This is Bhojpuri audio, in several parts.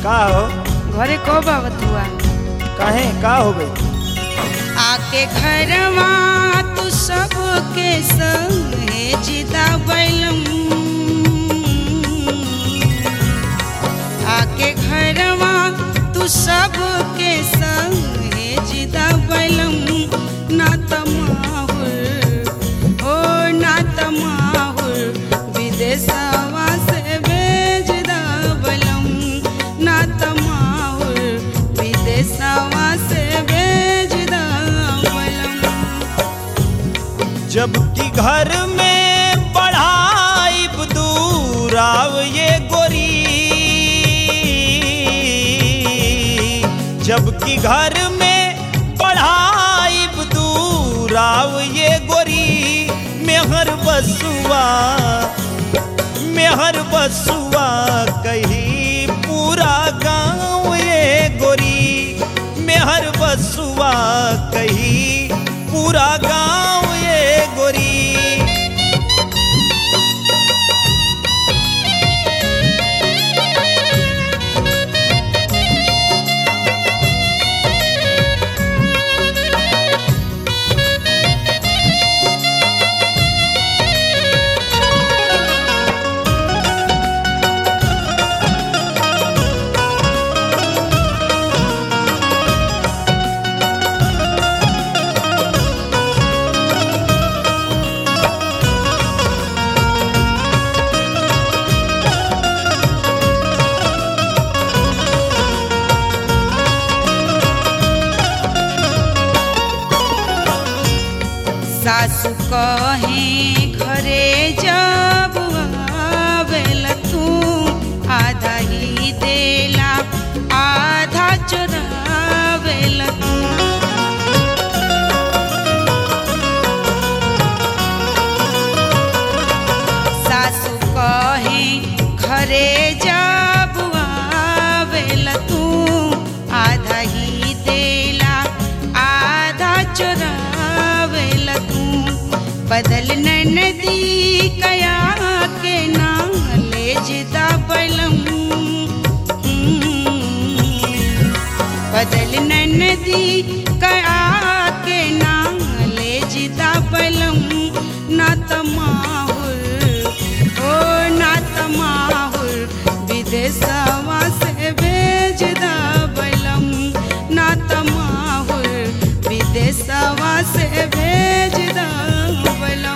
का हो घरे कब आवत हुआ काहे का हो गई आके घरवा तू सबके संगे जिदा बैलम आके घरवा तू सबके संगे जिदा बैलम ना तमाहुर ओ ना तमाहुर विदेशवा से भेज दा बैलम ना तमाहुर विदेशवा से भेज दा बैलम जबकि घर में बढ़ाई दूर आव ये गोरी जबकि घर में बढ़ाई दूर आव ये गोरी मेहर बसुआ मेहर बसुआ कही पूरा गाँव ये गोरी मेहर बसुआ कही पूरा गाँव ये गोरी सासु कहे घरे जब आवेल तू आधा ही देला आधा चुरावेल तू सासु कहे घरे जब आवेल तू आधा ही देला आधा चुरावेल तू बदल नदी कया के ना ले जिदा बलम बदल नदी कया के ना ले जिदा बलम ना तमाहुर ओ ना तमाहुर विदेशवा से भेज दा बलम ना तमाहुर विदेशवा से भेज दा बलम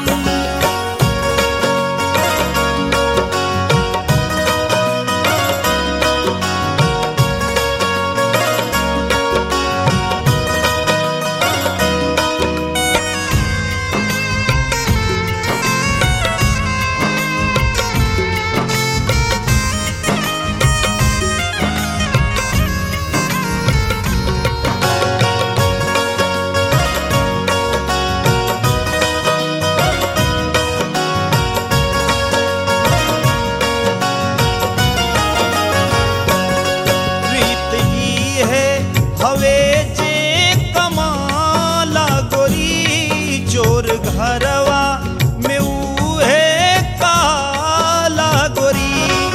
रीत ही है हवे जे कमाला गोरी चोर घरवा में उहे काला गोरी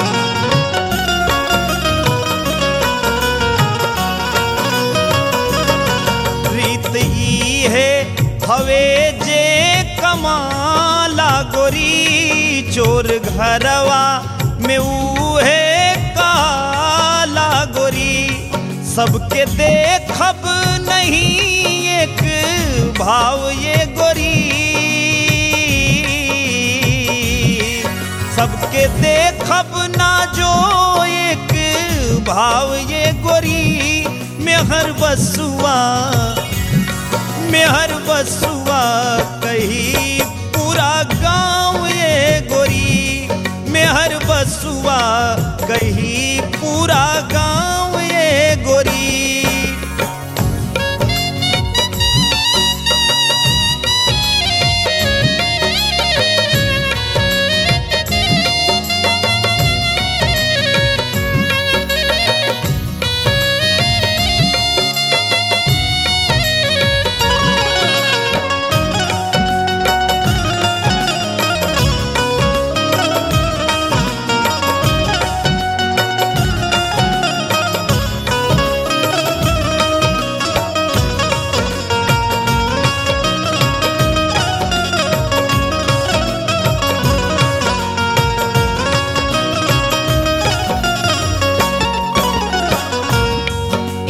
रीत ई है हवे जे कमाला गोरी चोर घरवा में उहे काला गोरी सबके देखब नहीं एक भाव ये गोरी सबके देखब ना जो एक भाव ये गोरी मेहर बसुआ मेहर बसुआ कही पूरा गांव ये गोरी मेहर बसुआ कही पूरा गांव ये गोरी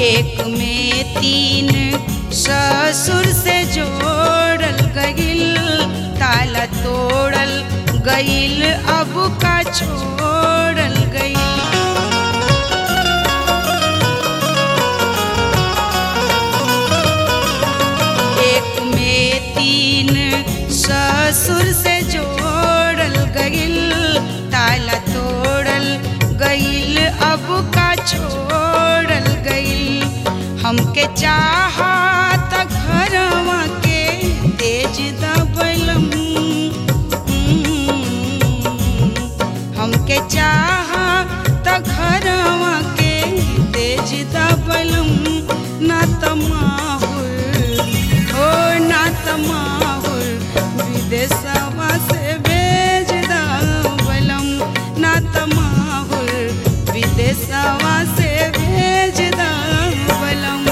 एक में तीन ससुर से जोड़ल गईल ताला तोड़ल गईल अब का छोड़ल गईल एक में तीन ससुर से जोड़ल गईल ताला तोड़ल गईल अब का छोड़ल गईल हमके चाहत घरवा के तेज दबलम हमके चाहत घरवा के तेज दबलम ना तमाहुर ओ ना तमाहुर विदेशवा से भेज दबलम ना तमाहुर विदेशवा से भेज दबलम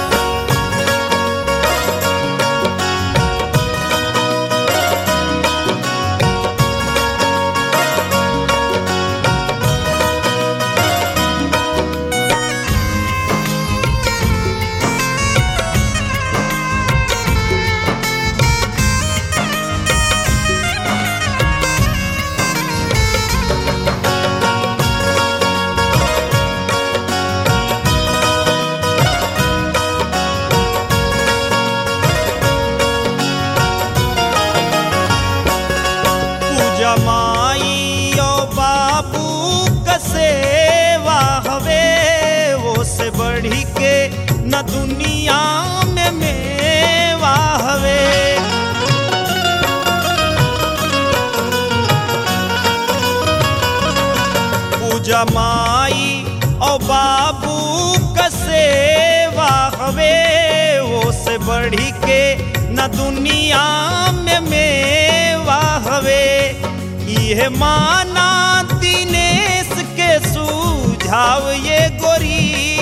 पूजा माई ओ बाबू का सेवा हवे वो से बढ़ी के न दुनिया में मेवा हवे पूजा माई ओ बाबू का सेवा हवे वो से बढ़ी के न दुनिया में मेवा हवे यह माना दिनेश के सुझाव ये गोरी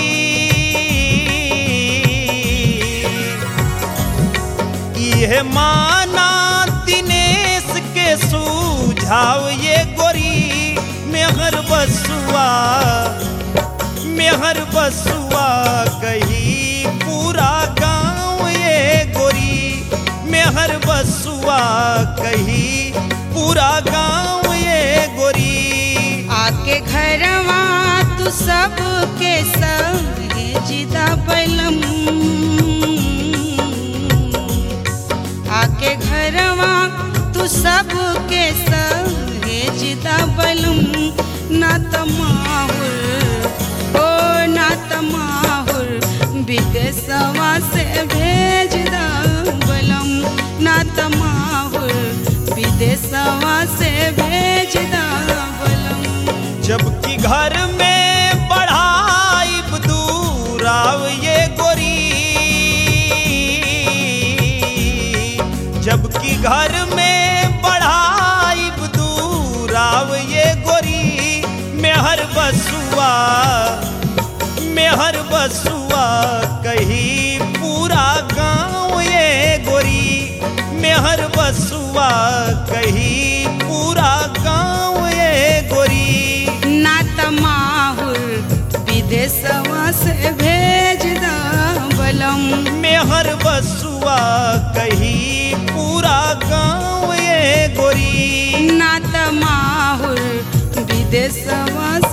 यह माना दिनेश के सुझाव ये गोरी मेहर बसुआ मेहर बसुआ कही पूरा गांव ये गोरी मेहर बसुआ कही पूरा गांव ये गोरी आके घरवा तू सबके संगे जिदा बलम आके घरवा तू सबके संगे जिदा बलम ना तमाहुर ओ ना तमाहुर विदेशवा से भेज दा बलम ना तमाहुर विदेशवा से भेज दा बलम जबकि घर में बढ़ाई दूराव ये गोरी जबकि घर में बढ़ाई दूराव ये गोरी मेहर बसुआ मेहर बसुआ कही पूरा गांव ये गोरी मेहर बसुआ कही पूरा गांव ये गोरी ना तमाहुर विदेशवा से भेज दा बलम मेहर बसुआ कही पूरा गांव ये गोरी ना तमाहुर विदेशवा